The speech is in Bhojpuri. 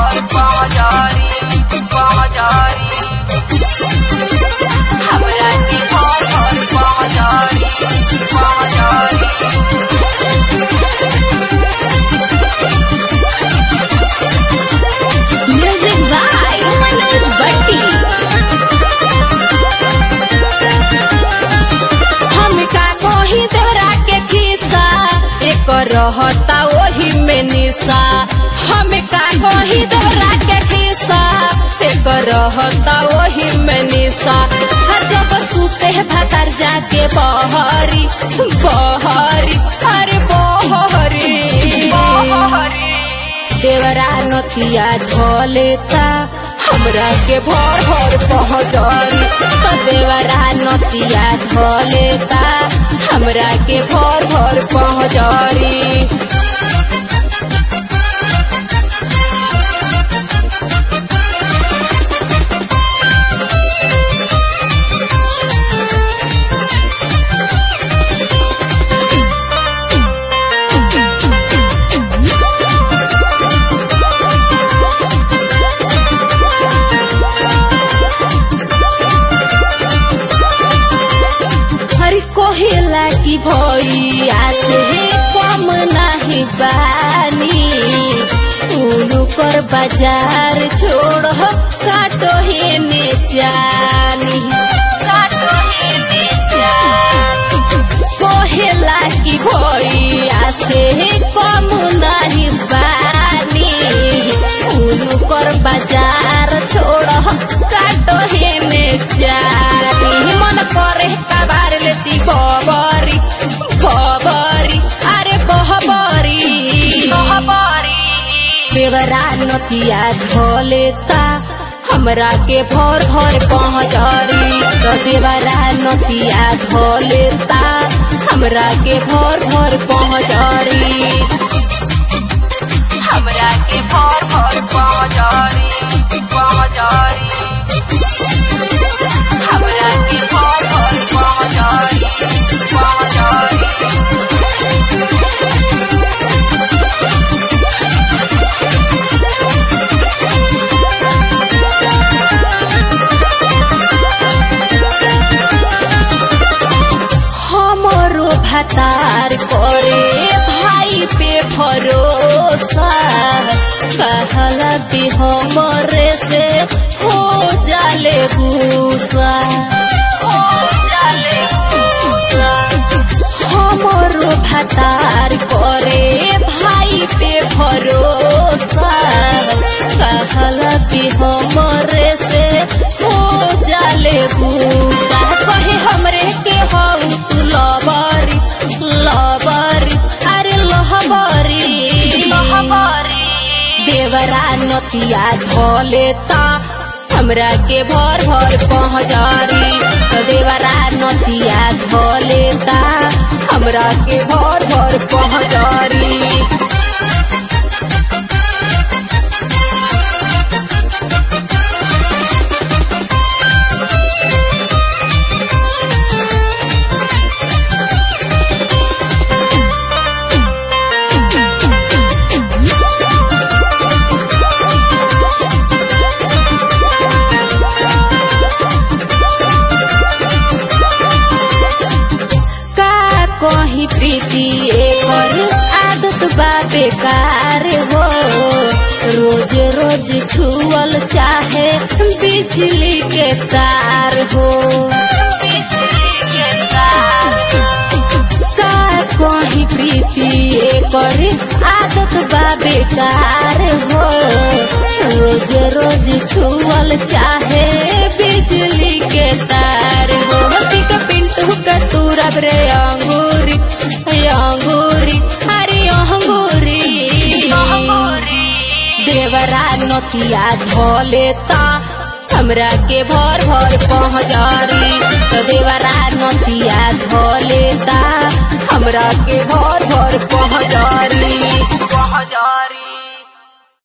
भर पहुंचारी पहुंचारी हमरा के भर भर पहुंचारी पहुंचारी म्यूजिक बाय मनोज भट्टी हम का कोही तोरा के खिस्सा एक रहता वही में निशा हम का कोही तोरा के खिस्सा एक रहता वही में निशा हर जब सूते भतर जाके बहरी बहरी अरे बहरी बहरी देवरा नतिया ढोलेता हमरा के भर भर पहुंचरी तो देवरा नतिया ढोलेता हमरा के भर भर पहुंचरी हर कोहिला की भैया से कम नहीं बानी उनु कर बाजार छोड़ काटो हे ने जानी काटो हे ने जानी कोहिला की भैया से कम नहीं बानी उनु कर बाजार छोड़ काटो हे ने जानी मन करे कबार लेती बबरी बबरी अरे बहबरी बहबरी देवरा नतिया ढोलेता हमरा के भर भर पहुंचरी तो देवरा नतिया ढोलेता हमरा के भर भर पहुंचरी हमरा के भर भर पहुंचारी पहुंचारी हमरा के भर भर पहुंचारी पहुंचारी हमरो भतार करे भाई पे भरोसा कहला कि हमरे से हो जाले गुस्सा हो जाले गुस्सा हमरो भतार करे भाई पे भरोसा कहला कि हमरे से हो जाले गुस्सा कहे हमरे के हऊ तू लबरी लबरी अरे लहबरी बहबरी देवरा नतिया ढोलेता हमरा के भर भर पहुंचारी तो देवरा नतिया ढोलेता हमरा के भर भर पहुंचारी का कहीं प्रीति एकर आदत बा बेकार हो रोज रोज छुअल चाहे बिजली के तार हो बिजली के तार का कहीं प्रीति एकर आदत बा बेकार हो रोज रोज छुअल चाहे बिजली के तार हो टिक पिंटू का तूरब रे अंगूरी अंगूरी अरे अंगूरी देवरा नतिया ढोलेता हमरा के भर भर पहुंचारी तो देवरा नतिया ढोलेता हमरा के भर भर पहुंचारी पहुंचारी